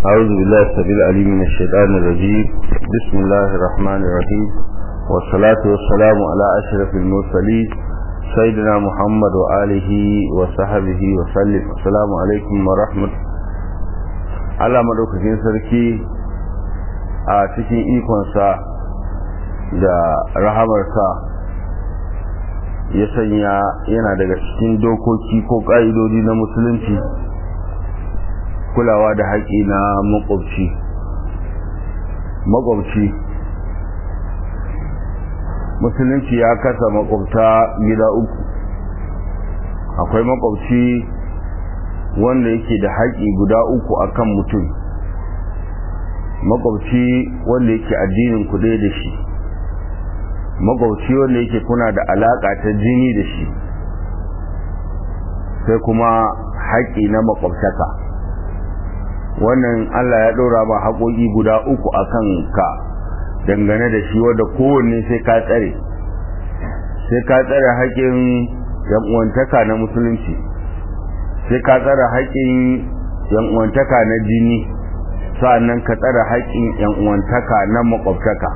أعوذ بالله السبيل العليم من الشيطان الرجيم بسم الله الرحمن الرحيم والصلاة والسلام على أشرف المرسلين سيدنا محمد وآله وصحبه وسلم السلام عليكم ورحمة Allah madaukakin sarki a cikin ikonsa da rahamarsa ya sanya yana daga cikin dokoki ko ƙa'idodi na musulunci kulawa da haƙi na makwabci makwabci musulunci ya kasa makwabta gida uku akwai makwabci wanda yake da haƙi guda uku akan mutum makwabci wanda yake addinin kuɗe da shi makwabci wanda yake kuna da alaƙa ta jini da shi sai kuma haƙi na makwabtaka wannan Allah ya ɗora ba haƙoƙi guda uku a kan ka dangane da shi wadda kowanne sai ka tsare sai ka tsare haƙin yan'uwantaka na musulunci sai ka tsare haƙin yan'uwantaka na jini sa'annan ka tsare haƙin yan'uwantaka na makwabtaka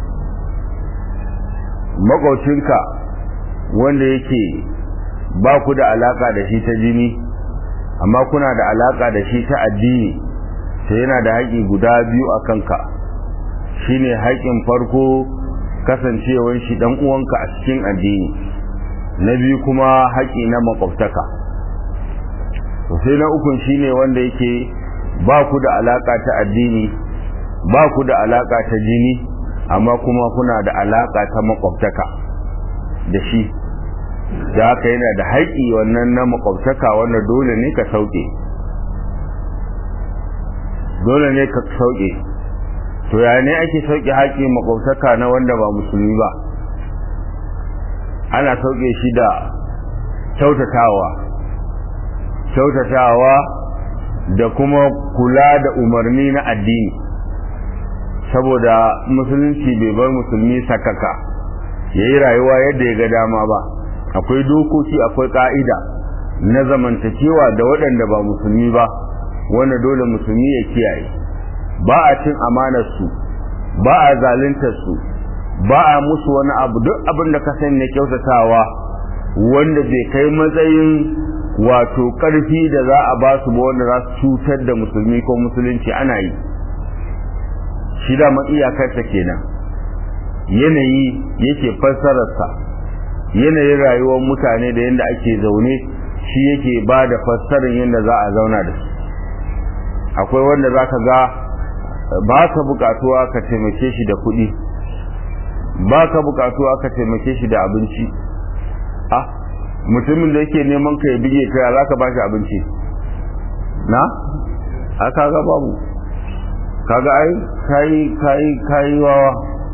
makwabcinka wanda yake ba ku da alaƙa da shi ta jini amma kuna da alaƙa da shi ta addini sai yana da haƙi guda biyu a kanka shine haƙin farko kasancewar shi dan uwanka a cikin addini na biyu kuma haƙi na makwabtaka sai na ukun shine wanda yake ba ku da alaƙa ta addini ba ku da alaƙa ta jini amma kuma kuna da alaƙa ta makwabtaka da shi da haka yana da haƙi wannan na makwabtaka wanda dole ne ka sauke dole ne ka sauke to ya ne ake sauke haƙi makwabtaka na wanda ba musulmi ba ana sauke shi da kyautatawa kyautatawa da kuma kula da umarni na addini saboda musulunci bai bar musulmi sakaka ya yi rayuwa yadda ya ga dama ba akwai dokoki akwai ka'ida na zamantakewa da waɗanda ba musulmi ba wanda dole musulmi ya kiyaye ba a cin amanarsu ba a zaluntarsu ba a musu wani abu duk abin da ka sani na kyautatawa wanda bai kai matsayin wato ƙarfi da za a ba su ba wanda za su cutar da musulmi ko musulunci ana yi shi da iyakarsa kenan yanayi yake fassararsa yanayin rayuwar mutane da yadda ake zaune shi yake ba da fassarar yadda za a zauna da su akwai wanda za ka ga ba ka bukatuwa ka taimake shi da kuɗi ba ka bukatuwa ka taimake shi da abinci ah mutumin da yake neman ka ya bige ka za ka ba shi abinci na a kaga babu kaga ai kayi kayi kayi wawa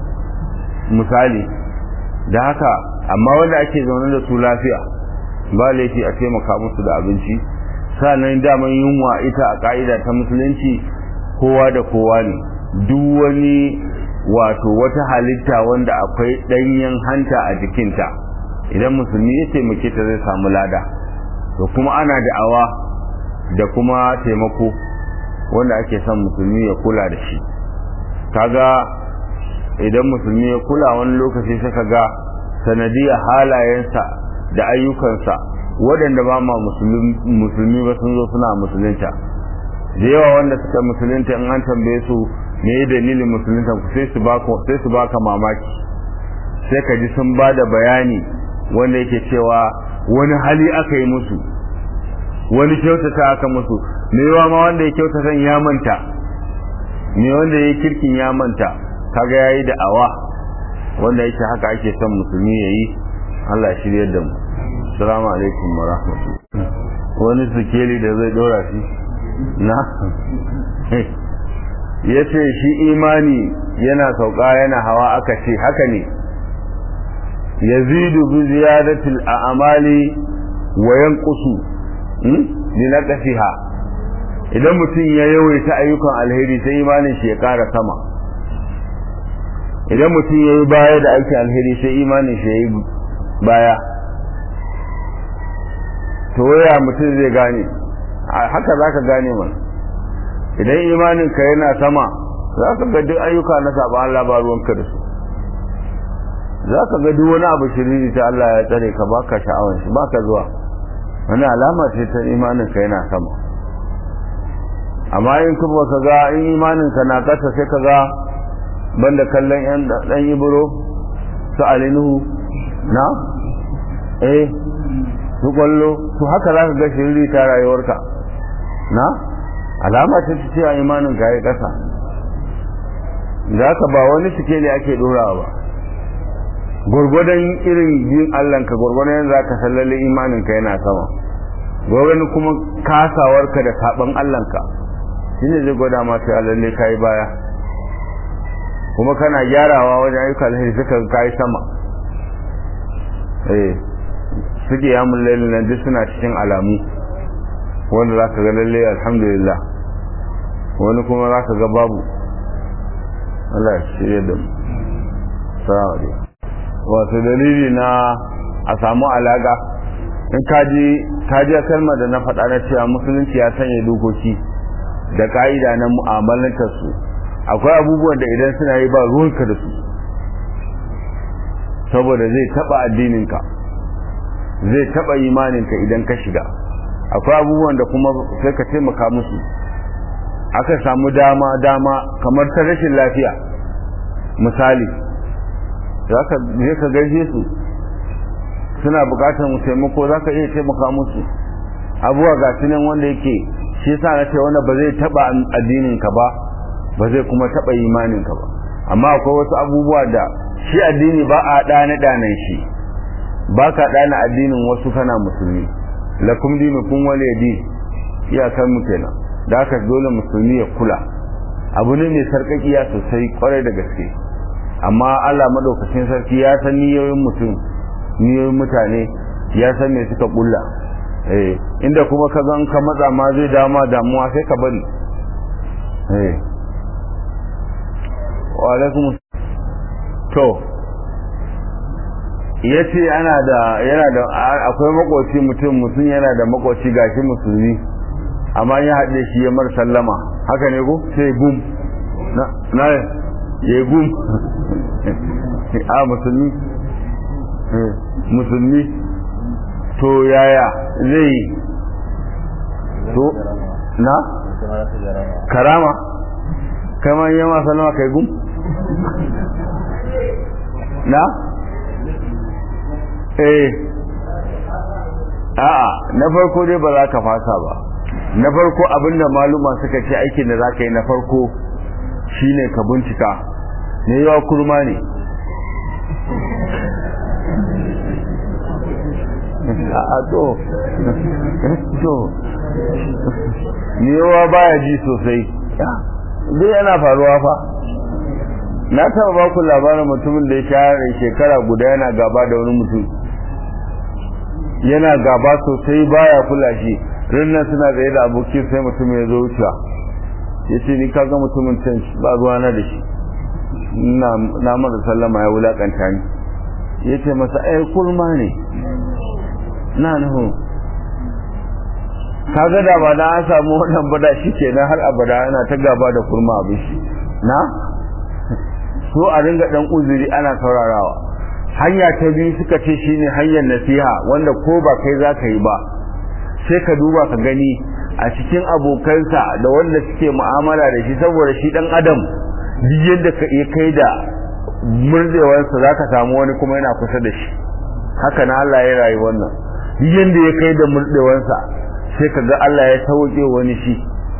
misali da haka amma wanda ake zaune da su lafiya ba laifi a taimaka musu da abinci sannan daman yunwa ita a ka'ida ta musulunci kowa da kowa ne duk wani wato wata halitta wanda akwai ɗanyen hanta a jikinta idan musulmi ya taimake ta zai samu lada to kuma ana da'awa da kuma taimako wanda ake son musulmi ya kula da shi kaga idan musulmi ya kula wani lokaci suka ga sanadiyar halayensa da ayyukansa waɗanda ba ma musulmi ba sun zo suna musulunta da yawa wanda suka musulunta in an tambaye su me dalilin musulunta ku sai su baka sai su baka mamaki sai ka ji sun ba da bayani wanda yake cewa wani hali aka yi musu wani kyautata aka musu me yawa ma wanda ya kyautata ya manta me wanda ya kirkin ya manta kaga yayi da awa wanda yake haka ake son musulmi yayi Allah ya shirye da mu assalamu alaikum wa rahmatullahi wani sikeli da zai dora shi na yace shi imani yana sauka yana hawa aka ce haka ne yazidu bi ziyadati al-a'mali wa yanqusu bi naqsiha idan mutum ya yawaita ayyukan alheri sai imanin shi ya ƙara sama idan mutum ya yi baya da aikin alheri sai imanin shi ya yi baya to waya mutum zai gane haka za ka gane mana idan imanin ka yana sama za ka ga duk ayyuka na saba Allah ba ruwanka da su za ka ga duk wani abu shiriri ta Allah ya tsare ka baka sha'awar shi baka zuwa wani alama ce ta imanin ka yana sama amma in kuma ka ga in imanin ka na kasa sai ka ga banda kallon yan dan ibro su alinuhu na eh su kwallo su haka za ka ga shiriri ta rayuwarka na alama ce ta cewa imanin ka ya kasa za ka ba wani suke ne ake dorawa ba gwargwadon irin yin allanka gwargwadon za ka sallalle imaninka yana sama gwargwadon kuma kasawarka da saban allanka shi ne zai gwada masu lalle ka yi baya kuma kana gyarawa wajen ayyuka alheri suka ka yi sama eh suke yamun lalle nan duk suna cikin alamu wanda za ka ga lalle alhamdulillah wani kuma za ka ga babu Allah ya shirya da mu salamu alaikum wato dalili na a samu alaga in kaji kaji kalmar da na faɗa na cewa musulunci ya sanya dokoki da ka'ida na mu'amalantar su akwai abubuwan da idan suna yi ba ruwanka da su saboda zai taɓa addininka zai taɓa imaninka idan ka shiga akwai abubuwan da kuma sai ka taimaka musu aka samu dama dama kamar ta rashin lafiya misali za ka je ka gaishe su suna bukatar mu taimako za ka iya taimaka musu abuwa ga su nan wanda yake shi yasa na ce wanda ba zai taba addinin ka ba ba zai kuma taba imanin ka ba amma akwai wasu abubuwa da shi addini ba a dana danan shi ba ka dana addinin wasu kana musulmi lakum dinukum waliyadi iyakar mu kenan da haka dole musulmi ya kula abu ne mai sarkakiya sosai kwarai da gaske amma Allah madaukakin sarki ya san niyoyin mutum niyoyin mutane ya san me suka kulla eh inda kuma ka zan ka matsa ma zai dama damuwa sai ka bari eh wa alaikum to yace ana da yana da akwai makoci mutum mutum yana da makoci gashi musulmi amma ya haɗe shi ya mar sallama haka ne ko sai gum na na ya gum a musulmi musulmi to yaya zai yi to na karama kamar yi ma salama kai gum na eh a'a na farko dai ba za ka fasa ba na farko abinda maluma suka ce aikin da za ka yi na farko shine ka bincika ne yawa kurma ne a to to ne yawa baya ji sosai duk yana faruwa fa na taba ba ku labarin mutumin da ya share shekara guda yana gaba da wani mutum yana gaba sosai baya kula shi rinnan suna tsaye da abokin sai mutum ya zo wucewa ya ce ni kaga mutumin can ba ruwa na da shi na mara sallama ya wulakanta ni ya ce masa ai kurma ne na nuhu kaga da ba da an samu wannan bada shi ke nan har abada yana ta gaba da kurma abin shi na so a ringa dan uzuri ana saurarawa hanya ta biyu suka ce shine hanyar nasiha wanda ko ba kai za ka yi ba sai ka duba ka gani a cikin abokansa da wanda suke mu'amala da shi saboda shi dan adam duk yadda ka iya kai da murdewarsa za ka samu wani kuma yana kusa da shi haka na Allah ya rayu wannan duk yadda ya kai da murdewarsa sai ka ga Allah ya sauke wani shi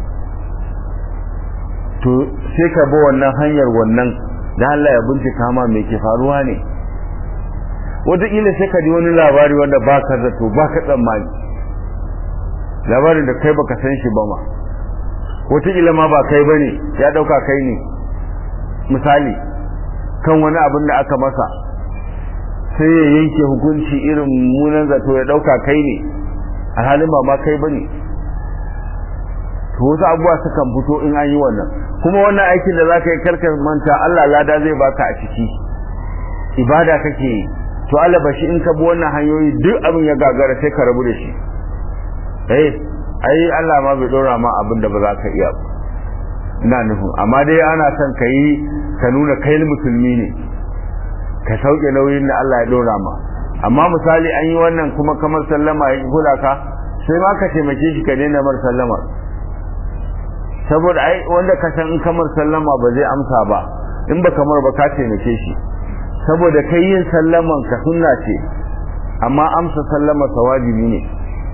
to sai ka bi wannan hanyar wannan da Allah ya bincika ma me ke faruwa ne wataƙila sai ka ji wani labari wanda ba ka zato ba ka tsammani labarin da kai baka san shi ba ma wataƙila ma ba kai bane ya ɗauka kai ne misali kan wani abin da aka masa sai ya yanke hukunci irin munan zato ya ɗauka kai ne a halin ba ma kai bane to wasu abubuwa sukan fito in an yi wannan kuma wannan aikin da za ka yi karkar manta Allah lada zai baka a ciki ibada kake yi to Allah ba shi in ka bi wannan hanyoyi duk abin ya gagara sai ka rabu da shi eh ai Allah ma bai dora ma abin da ba za ka iya ina nufin amma dai ana son ka yi ka nuna kai musulmi ne ka sauke nauyin da Allah ya dora ma amma misali an yi wannan kuma kamar sallama ya kula ka sai ma ka taimake shi ka daina mar sallama saboda ai wanda ka san in kamar sallama ba zai amsa ba in ba kamar ba ka taimake shi saboda kai yin sallaman ka sunna ce amma amsa sallama wajibi ne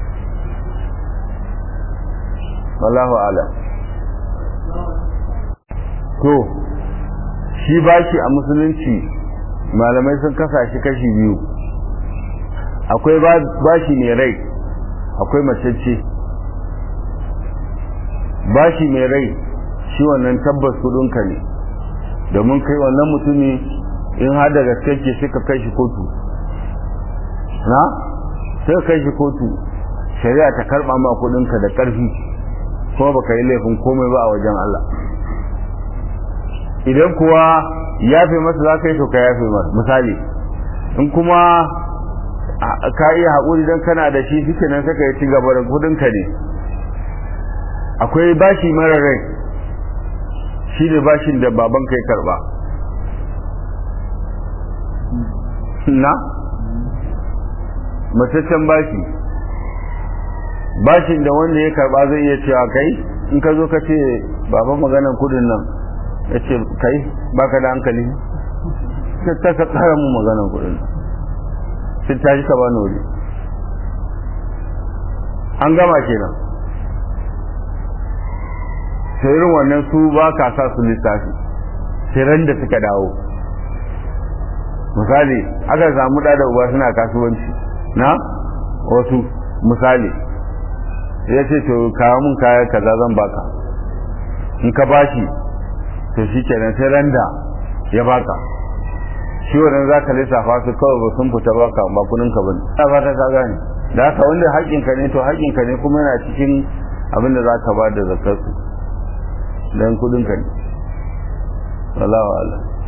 wallahu a'lam to shi bashi a musulunci malamai sun kasa shi kashi biyu akwai bashi mai rai akwai macece bashi mai rai shi wannan tabbas kudinka ne domin kai wannan mutumi in har da gaske ke sai ka kai shi kotu na sai ka kai shi kotu shari'a ta karba ma kudinka da karfi kuma baka yi laifin komai ba a wajen Allah idan kuwa yafe masa za ka yi to ka yafe masa misali in kuma ka iya haƙuri don kana da shi shi kenan saka ya ci gaba da kudinka ne akwai bashi mara rai shi ne bashin da baban kai karba na mataccen bashi bashin da wanda ya karba zai iya cewa kai in ka zo ka ce baban maganan kudin nan ya ce kai baka da hankali ta ka kara mu maganan kudin sai ta ji ka ba wuri an gama kenan sai irin wannan su ba ka sa su lissafi sai ran da suka dawo misali aka samu da da uba suna kasuwanci na wasu misali ya ce to kawo mun kaya kaza zan baka in ka bashi to shi kenan sai ran da ya baka shi wannan za ka lissafa su kawai ba sun fita baka ba kudin ka bane ta fata ka gane da haka wanda haƙƙinka ne to haƙƙinka ne kuma yana cikin abin da za ka ba da zakar su dan kudin ka ne wallahu a'lam